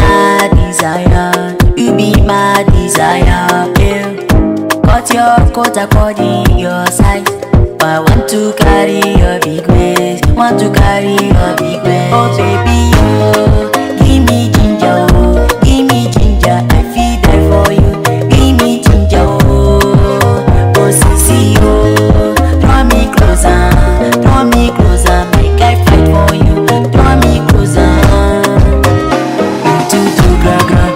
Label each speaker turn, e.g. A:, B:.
A: my desire, you be my desire. Yeah. Cut your coat according your size. But I want to carry your big waist, want to carry your big waist. Oh baby, oh, give me ginger, oh, give me ginger, I feel there for you. Give me ginger, oh, oh sissy, oh, draw me closer, draw me closer, make I fight for you. Draw me closer, you too too gra gra.